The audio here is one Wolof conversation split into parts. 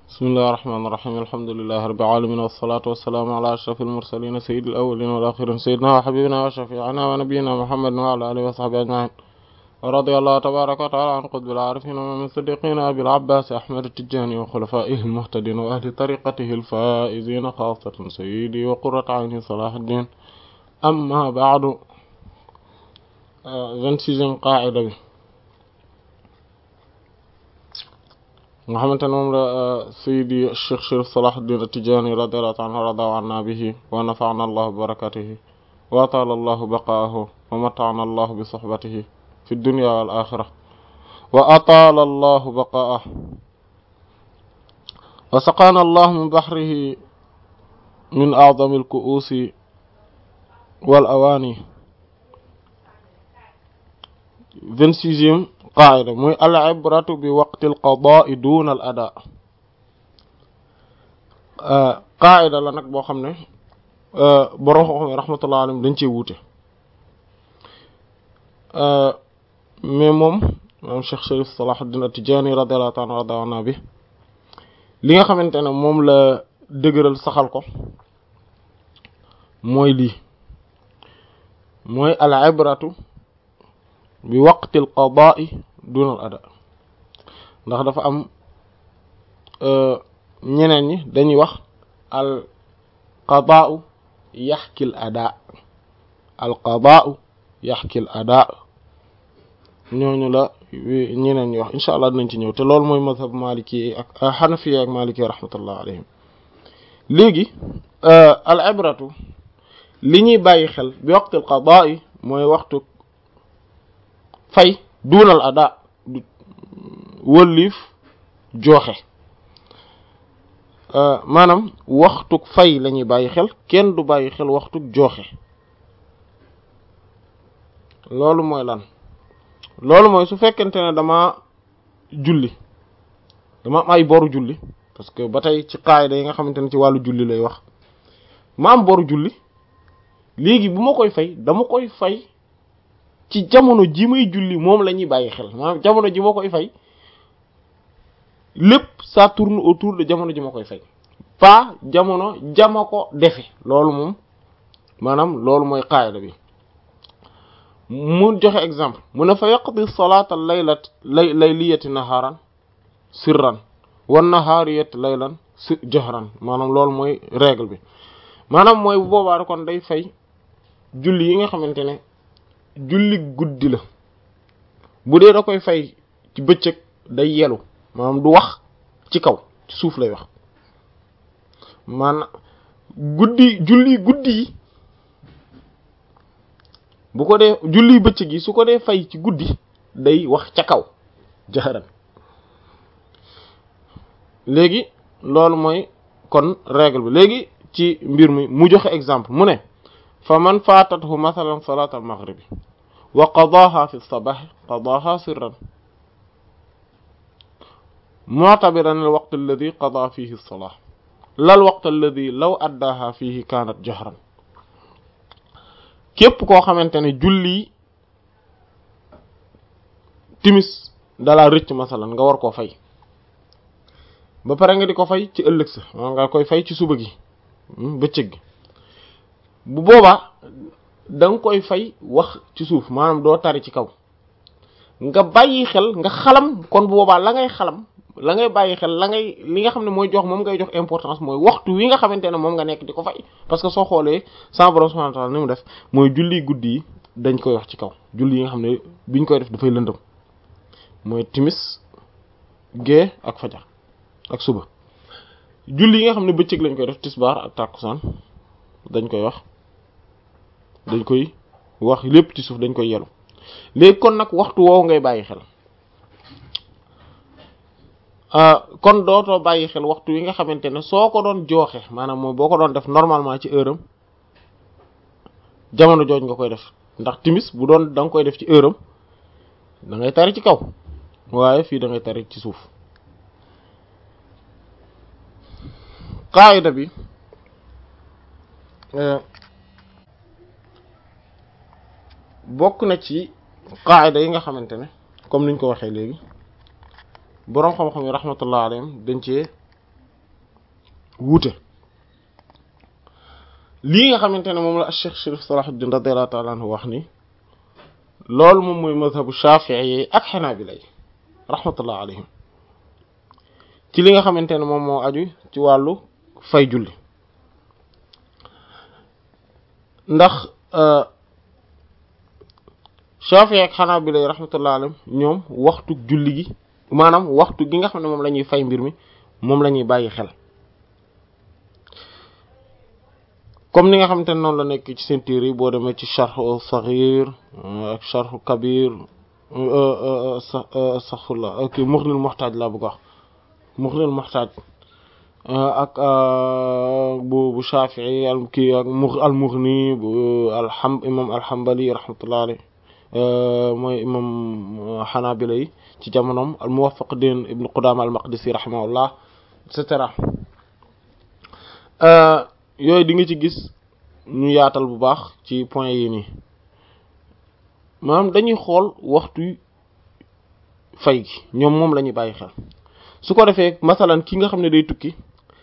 bismillahi rahmaani rahiim alhamdulillahi rabbil aalamiin wassalaatu wassalaamu alaa ashrafil mursaliin sayyidil awwaliina wal aaxiriin sayyidinaa wa habiibinaa wa shafii'inaa wa nabiyyinaa muhammadin wa alaa aalihi wa sahbihi ajma'iin wa radiyallahu tabaaraka wa ta'aalaa an qutbil aarifiin wa imaamil siddiiqiin abil abbaas ahmad at-tijaani wa xulafaa'ihil muhtadiin wa ahli tariiqatihil faa'iziin xaassatan sayyidii wa qurratu ayni salaahudiin ammaa ba'du vingt-sixième qaa'ida bi nga xamante ne moom la Seydi Cheikh Chérif Salahuddin At-Tidjânî radiyallahu ta'ala anhu rada anna bihi wa nafa'ana allahu bi barakatihi wa atala allahu baqaahu wa mata'ana allahu bi sohbatihi fi dunya wal akhirah wa atala allahu baqaahu wa saqana allahu min bahrihi min a'zami al-ku'usi wal awani vingt-sixième qaida muy al ibratu bi waqti al qada'i duna al ada qaida la nag boo xam ne borom xam rahmatullah alayhi dañ cee wuute mais moom moom Cheikh Chérif Salahuddin At-Tidjânî radiyallahu ta'ala radiyallahu bi li nga xamante ne moom la dëgëral saxal ko mooy lii mooy al ibratu bi waqtil qada'i dunal ada ndax dafa am ñeneen ñi dañuy wax al qada'u yaxkil ada al qada'u yaxkil ada ñooñu la ñeneen ñi wax incha allah dinañ ci ñëw te loolu mooy mazhab maliki ak xanafi ak maliki rahmatullah alayhim léegi al ibratu li ñuy bàyyi xel bi waqtil qada'i mooy waxtu fay duunal ada du wëlliif joxe maanaam waxtuk fay la ñuy bàyyi xel kenn du bàyyi xel waxtuk joxe loolu mooy lan loolu mooy su fekkente ne dama julli dama am ay boru julli parce que ba tey ci qaayda yi nga xamante ne ci wàllu julli lay wax ma am boru julli léegi bu ma koy fay dama koy fay ci jamono ji may julli moom la ñuy bàyyi xel maanaam jamono ji ma koy fay lépp ça tourne autour de jamono ji ma koy fay pas jamono jama ko defe loolu moom maanaam loolu mooy qaayda bi mu joxe exemple mu ne fa yaqdi salata laylat lay layliyati naharan sirran wan nahariyati laylan si jahran maanaam loolu mooy règle bi maanaam mooy bu boobaa kon day fay julli yi nga xamante ne julli guddi la bu dee da koy fay ci bëccëg day yelu maanaam du wax ci kaw ci suuf lay wax maanaam guddi julli guddi yi bu ko dee julli bëccëg yi su ko dee fay ci guddi day wax ca kaw jaxaran léegi loolu mooy kon règle bi léegi ci mbir mi mu joxe exemple mu ne fa man faatathu mathalan salat al maghribi wa qadaaha fi sabah qadaaha sirran mu'tabiran al waqt alladi qadaa fihi as-salah la al waqt alladi law addaaha fihi kaanat jahran képp koo xamante ne julli timis dalaa rëcc masalan nga war koo fay ba pare nga di ko fay ci ëllëg sa nga koy fay ci suba gi bëccëg gi bu boobaa da nga koy fay wax ci suuf maanaam doo tari ci kaw nga bàyyi xel nga xalam kon bu boobaa la ngay xalam la ngay bàyyi xel la ngay li nga xam ne mooy jox moom ngay jox importance mooy waxtu wi nga xamante ne moom nga nekk di ko fay parce que soo xoolee sa borom subhanahu wa ta'ala ni mu def mooy julli guddi yi dañ koy wax ci kaw julli yi nga xam ne biñ koy def dafay lëndëm mooy timis gée ak fajar ak suba julli yi nga xam ne bëccëg lañ koy def tisbaar ak tàkkusaan dañ koy wax dañ koy wax lépp ci suuf dañ koy yelu léegi kon nag waxtu woowu ngay bàyyi xel kon dootoo bàyyi xel waxtu wi nga xamante ne soo ko doon jooxe maanaam moom boo ko doon def normalement ci heure am jamono jooj nga koy def ndax timis bu doon da nga koy def ci heure am da ngay tari ci kaw waaye fii da ngay tari ci suuf qaayida bi bokk na ci qaayida yi nga xamante ne comme niñ ko waxee léegi boroom xam-xam yi rahmatullah alayhim dañ cee wuute lii nga xamante ne moom la Cheikh Chérif Salahuddin radiyallahu ta'ala anhu wax ni loolu moom mooy mazhabu Shafi'i yi ak Hanabila yi rahmatullah alayhim ci li nga xamante ne moom moo aju ci wàllu fay julli ndax Shafi'i ak Hanabila yi rahmatullah alayhim ñoom waxtu julli gi maanaam waxtu gi nga xam ne moom la ñuy fay mbir mi moom la ñuy bàyyi xel comme ni nga xamante ne noonu la nekk ci seen téere yi boo demee ci charh saghir ak charh kabir astaghfirullah ak Mughnil Muhtaj laa bëgg wax Mughnil Muhtaj ak bu bu Shafi'i al kii ak al Mughni bu alham imam al-Hanbali rahmatullah alayhi mooy imam Hanabila yi ci jamonoom al Muwaffaqin ibn Qudama al Maqdisi rahimahullah et cetera yooyu di nga ci gis ñu yaatal bu baax ci point yi nii maanaam dañuy xool waxtu fay gi ñoom moom la ñuy bàyyi xel su ko defee masalan ki nga xam ne day tukki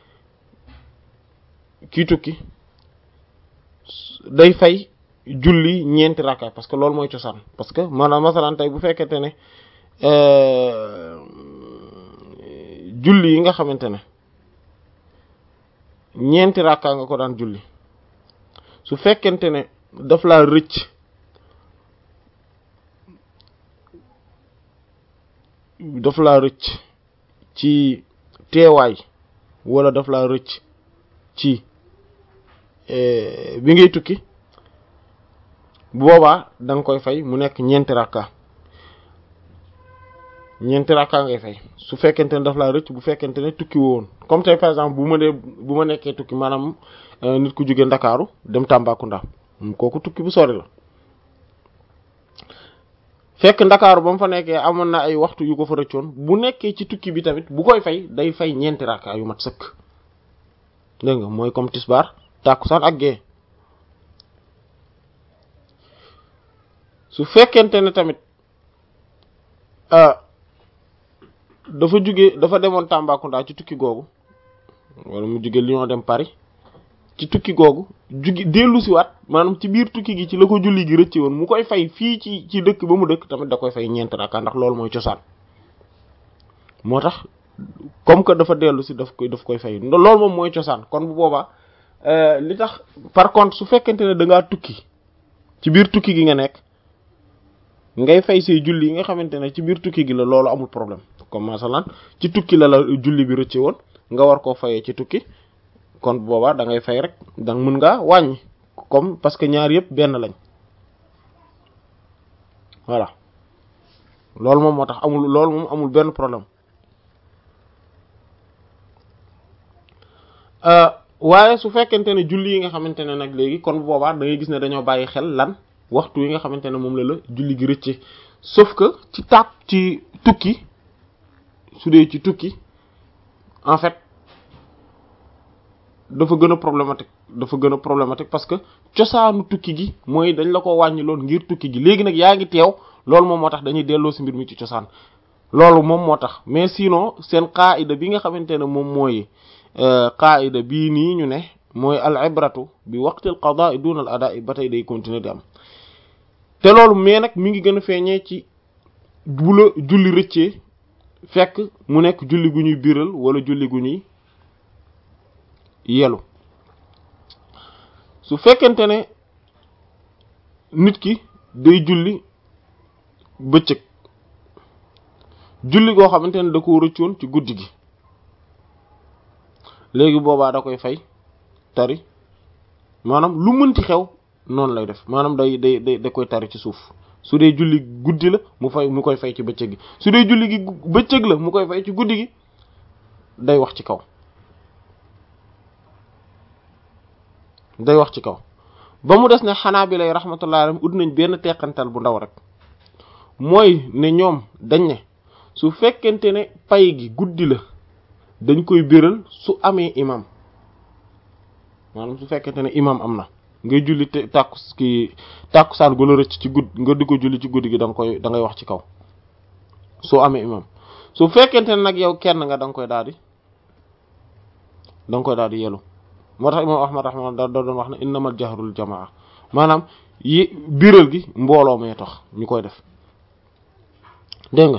kii tukki day fay julli ñeenti rakka parce que loolu mooy cosaan parce que maanaam masalan tey bu fekkente ne julli yi nga xamante ne ñeenti rakka nga ko daan julli su fekkente ne daf laa rëcc daf laa rëcc ci teewaay wala daf laa rëcc ci bi ngay tukki boobaa da nga koy fay mu nekk ñeenti rakka ñeenti rakka ngay fay su fekkente ne daf laa rëcc bu fekkente ne tukki woon comme tey par exemple bu ma dee bu ma nekkee tukki maanaam nit ku jóge Ndakaaru dem Tambacounda kooku tukki bu sori la fekk Ndakaaru ba mu fa nekkee amoon na ay waxtu yu ko fa rëccoon bu nekkee ci tukki bi tamit bu koy fay day fay ñeenti rakka yu mat sëkk dégg nga mooy comme tisbaar tàkkusaan ak gée su fekkente ne tamit dafa jóge dafa demoon Tambacounda ci tukki googu wala mu jóge Lyon dem Paris ci tukki googu jugi dellu si waat maanaam ci biir tukki gi ci la ko julli gi rëcce woon mu koy fay fii ci ci dëkk ba mu dëkk tamit da koy fay ñeent rakka ndax loolu mooy cosaan moo tax comme que dafa dellu si daf koy daf koy fay loolu moom mooy cosaan kon bu boobaa li tax par contre su fekkente ne da ngaa tukki ci biir tukki gi nga nekk ngay fay say julli yi nga xamante ne ci biir tukki gi la loolu amul problème comme masalan ci tukki la la julli bi rëcce woon nga war koo fayee ci tukki kon boobaa da ngay fay rek da mën ngaa wàññi comme parce que ñaar yëpp benn lañ voilà loolu moom moo tax amul loolu moom amul benn problème waaye su fekkente ne julli yi nga xamante ne nag léegi kon boobaa da ngay gis ne dañoo bàyyi xel lan waxtu yi nga xamante ne moom la la julli gi rëcce sauf que ci tàkk ci tukki su dee ci tukki en fait dafa gën a problématique dafa gën a problématique parce que cosaanu tukki gi mooy dañ la ko wàññi lool ngir tukki gi léegi nag yaa ngi teew loolu moom moo tax dañuy delloo si mbir mi ci cosaan loolu moom moo tax mais sinon seen qaida bi nga xamante ne moom mooy qaida bii nii ñu ne mooy al ibratu bi waqtil qadaa duna al adaa ba tey day continuer di am te loolu mais nag mi ngi gën a feeñee ci bu la julli rëccee fekk mu nekk julli gu ñuy biral wala julli gu ñuy yelu su fekkente ne nit ki day julli bëccëg julli goo xamante ne da ko rëccoon ci guddi gi léegi boobaa da koy fay tari maanaam lu mënti xew noonu lay def maanaam day day day da koy tari ci suuf su dee julli guddi la mu fay mu koy fay ci bëccëg gi su dee julli gi bëccëg la mu koy fay ci guddi gi day wax ci kaw day wax ci kaw ba mu des ne xanaa bi lay rahmatullah alayhi ut nañ benn teqantal bu ndaw rek mooy ne ñoom dañ ne su fekkente ne pay gi guddi la dañ koy biral su amee imam maanaam su fekkente ne imam am na ngay julli te tàkku ki tàkkusaan gu la rëcc ci gudd nga di ko julli ci guddi gi da nga koy da ngay wax ci kaw soo amee imam su fekkente ne nag yow kenn nga da nga koy daal di da nga koy daal di yelu moo tax imam ahmad rahma da doon wax ne innamal jahrul jamaa maanaam yi biral gi mbooloo mee tax ñu koy def dégg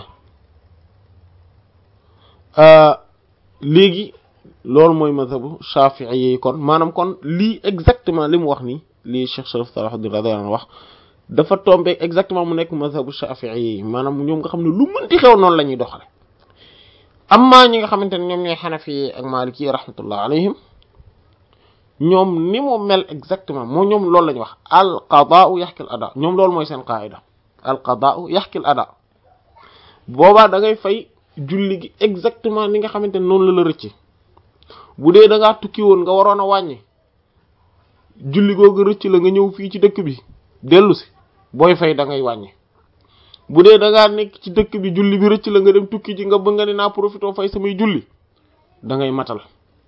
nga léegi loolu mooy mazhabu shafi'i yi kon maanaam kon lii exactement li mu wax nii lii Cheikh Sharif Salahuddin radiyallahu anhu wax dafa tombé exactement mu nekk mazhabu shafi'i yi maanaam ñoom nga xam ne lu mënti xew noonu la ñuy doxale amma ñi nga xamante ne ñoom ñooy xanafi yi ak maliki yi rahmatullah alayhim ñoom ni mu mel exactement moo ñoom loolu la ñuy wax al qadaa'u yaxki al ada ñoom loolu mooy seen qaida al qadaa'u yaxki al ada boobaa da ngay fay julli gi exactement ni nga xamante ne noonu la la rëcc bu dee da ngaa tukki woon nga waroon a wàññi julli googu rëcc la nga ñëw fii ci dëkk bi dellu si booy fay da ngay wàññi bu dee da ngaa nekk ci dëkk bi julli bi rëcc la nga dem tukki ji nga bëgg nga ne naa profité fay samay julli da ngay matal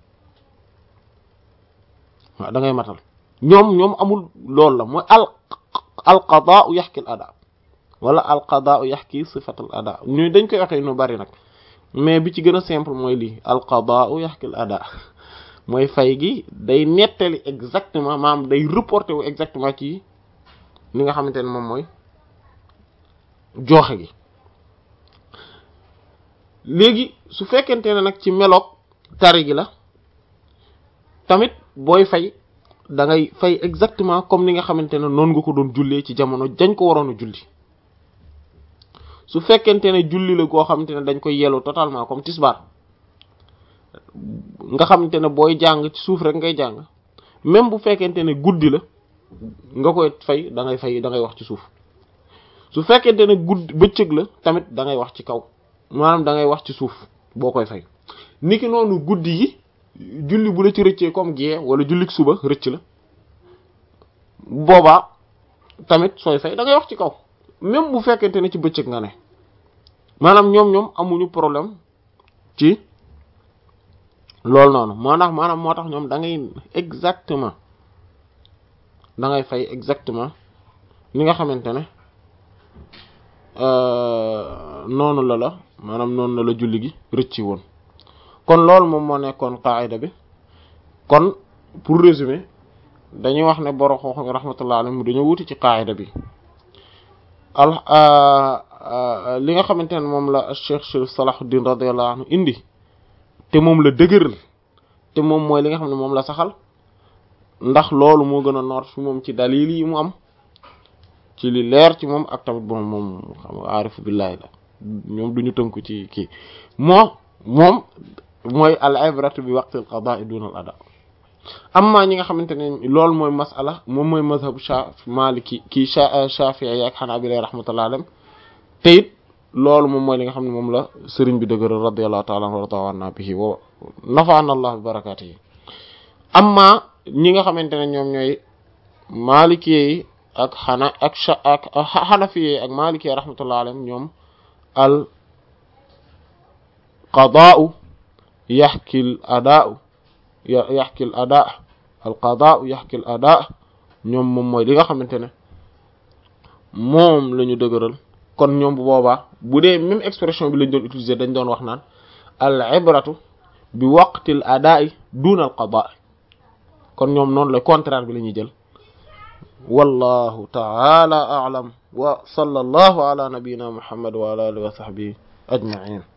waaw da ngay matal ñoom ñoom amul loolu la mooy al al qadaa'u yaxki al ada wala al qadaa'u yaxki sifatal ada ñu dañ koy waxee nu bari nag mais bi ci gën a simple mooy lii al qadaa'u yaxki al ada mooy fay gi day nettali exactement maanaam day reporté wu exactement ci li nga xamante ne moom mooy jooxe gi léegi su fekkente ne nag ci meloog tari gi la tamit booy fay da ngay fay exactement comme ni nga xamante ne noonu nga ko doon jullee ci jamono dañ ko waroon a julli su fekkente ne julli la goo xamante ne dañ koy yelu totalement comme tisbaar nga xamante ne booy jàng ci suuf rek ngay jàng même bu fekkente ne guddi la nga koy fay da ngay fay da ngay wax ci suuf su fekkente ne guddi bëccëg la tamit da ngay wax ci kaw maanaam da ngay wax ci suuf boo koy fay niki noonu guddi yi julli bu la ci rëccee comme gée wala jullik suba rëcc la boobaa tamit sooy fay da ngay wax ci kaw même bu fekkente ne ci bëccëg nga ne maanaam ñoom ñoom amuñu problème ci loolu noonu moo tax maanaam moo tax ñoom da ngay exactement da ngay fay exactement li nga xamante ne noonu la la maanaam noonu la la julli gi rëcci woon kon loolu moom moo nekkoon qaayida bi kon pour résumer dañuy wax ne boro xoox mi rahmatullah alayhi dañoo wuti ci qaayida bi al li nga xamante ne moom la Cheikh Chérif Salahuddin radiyallahu anhu indi te moom la dëgëral te moom mooy li nga xam ne moom la saxal ndax loolu moo gën a noor fi moom ci dalil yi mu am ci li leer ci moom ak tamit moom moom xam nga aarifu billahi la ñoom duñu tënku ci kii moo moom mooy al ibratu bi waqtil qada'i duna al ada amma ñi nga xamante ne loolu mooy masala moom mooy mazhabu sha maliki kii shafi'i ak hanabila rahmatullah alayhim te it loolu moom mooy li nga xam ne moom la sëriñ bi dëgëral radiyallahu ta'ala anhu wa ta'ala bihi wa nafa'ana allah bi barakatihi amma ñi nga xamante ne ñoom ñooy maliki yi ak xana ak ak xanafi yi ak maliki yi rahmatullah alayhim ñoom al qadaa'u yaxki al adaa'u yaxki al adaa al qadaa'u yaxki al adaa ñoom moom mooy li nga xamante ne moom la ñu dëgëral kon ñoom bu boobaa bu dee même expression bi lañ doon utiliser dañ doon wax naan al ibratu bi waqtil adaa'i duna al qadaa kon ñoom noonu la contraire bi la ñuy jël wallahu ta'ala a'lam wa sallallahu ala nabiyyina muhammad wa ala alihi wa sahbihi ajma'in